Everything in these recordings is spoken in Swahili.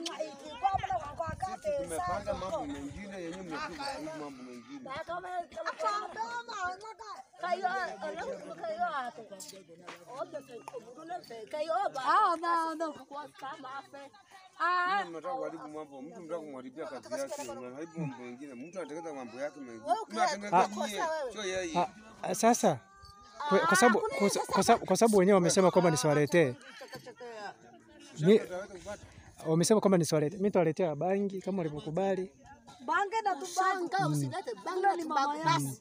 Tumepanga mambo mengine yenye mmekuja hii mambo mengine. Mimi mnataka kuharibu mambo, mtu mtaka kumharibia kazi yake, unaharibu mambo mengine. Mtu anatengeneza mambo yake mengine. Mnatengeneza nyie, sio yeye. Ah, ah, Sasa kwa kwa sababu kwa sa- kwa sababu- kwa sababu wenyewe wamesema kwamba nisiwaletee, Mi- Utaweza kupata. wamesema kwamba nisiwaletee, mimi nitawaletea bangi kama walivyokubali. Bange na tubange. Yule ni mama yangu.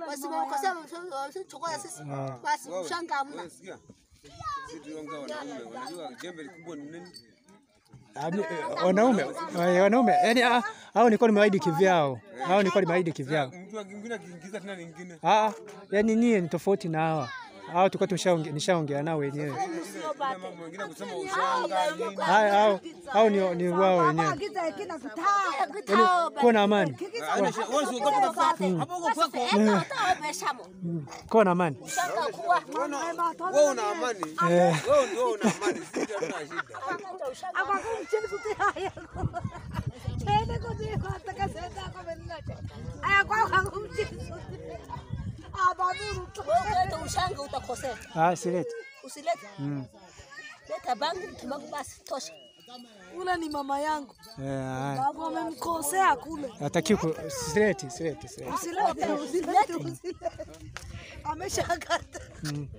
Basi mshanga hamna. Sikia. Sisi tuliongea wanaume, wanajua jembe likubwa ni nini? Ah, mi- eh, Wanaume eh, wanaume, yani ah, hao nilikuwa nimewaahidi kivyao, hao nilikuwa nimewaahidi kivyao. Mtu mwingine akiingiza tena lingine. Ah, yani nyie ni tofauti na hawa. Hao tulikuwa tumeshaongea nishaongea nao wenyewe. Kuna mambo mengine kusema ushanga nini. Haya hao hao ni ni wao wenyewe. Agiza ikina kutaa. Yani kuwa na amani. Wewe usiogope kabisa. Hapo uko kwako. Kuwa na amani. Wewe una amani. Eh. Wewe ndio una amani, sisi hatuna shida. Akakumchezu haya. Tena kwa hiyo ataka sasa kwa mnache. Aya kwa akakumchezu. Abaduru tu. ushanga utakosea, Ah, silete. usilete Mm. leta bangi kimagu basi tosha. Ule ni mama yangu. Eh, haya. Babu amemkosea kule. Hataki ku silete, silete, silete. Usilete, usilete, usilete. Ameshakata. Mm.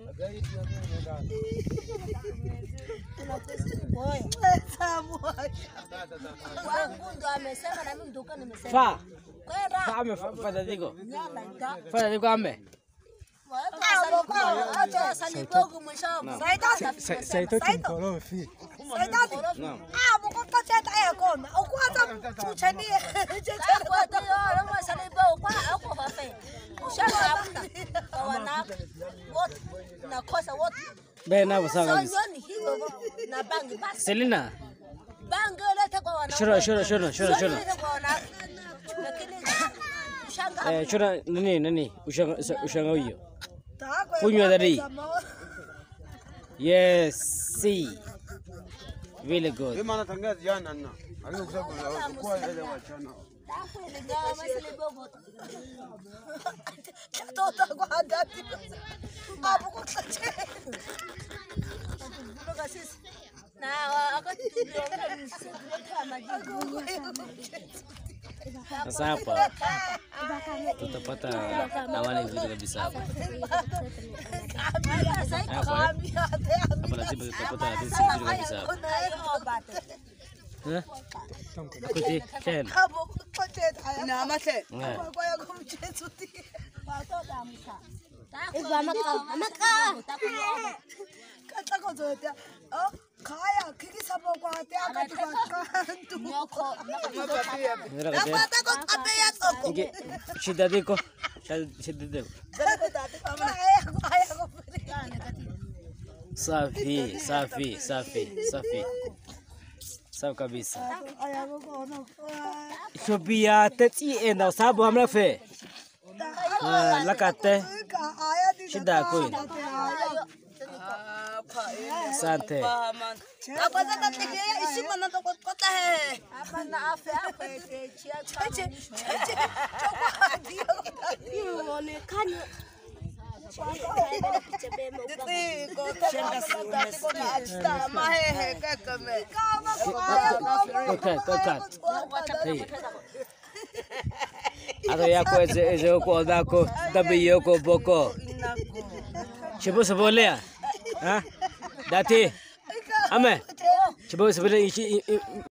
Pesa moja. Wangu ndo amesema na mimi ndio nimesema. Fa, Kwenda fa ame fa fa dadiko. nyala nda. Fa dadiko ame. Acha salibogu mwisho. Sa- Saitoti mkorofi. Saidati. Ah, mkoka cheta ya kona. Ukwaza tuchanie. Kwa hiyo leo salibogu kwa hapo fafe. Ushanga hamna. Kwa wanawake wote nakosa wote. Be na bo sawa So kabisa. nyoni hivyo na bangi basi. Selina, Bangi leta kwa wanawake. shona shona shona shona Sio shona. leta kwa wanawake. Lakini ushanga Eh, shona nani nani? Ushanga sa- ushanga huyo. Takwe. Kunywa dadi. Yes, see. Really good. Yeye maana tangaza jana na. Alikuwa kusema kwa ile wachana. Tota kwa dadi. Hapo kwa cheta. Sasa hapa tutapata amani vizuri kabisa hapa. Hapa hapa lazima tutapata jinsi vizuri kabisa hapa. Eh? Kuti tena. Hapo kwa cheta. Na mate. Eh. Kwa ya kumchezu. Kata ko zote. Oh, kaya kiki sabo kwa te akati kwa kantu. Mira kati. Kata ko kape ya soko. Inge shida diko. Shida diko. Kaya kaya ko. Safi, safi, safi, safi. Safi kabisa. Aya ko kono. Shobia teti enda sabu hamna fe. Ah, lakate. Ka aya di. Shida kweli. Asante. Apa za tatike isi mana to ko kota he. Okay, okay. Hey. Ato yako eze eze ko odako dabi yoko boko. Chibo sabolea. Ha? Dati. Ame. Chibo sabolea ichi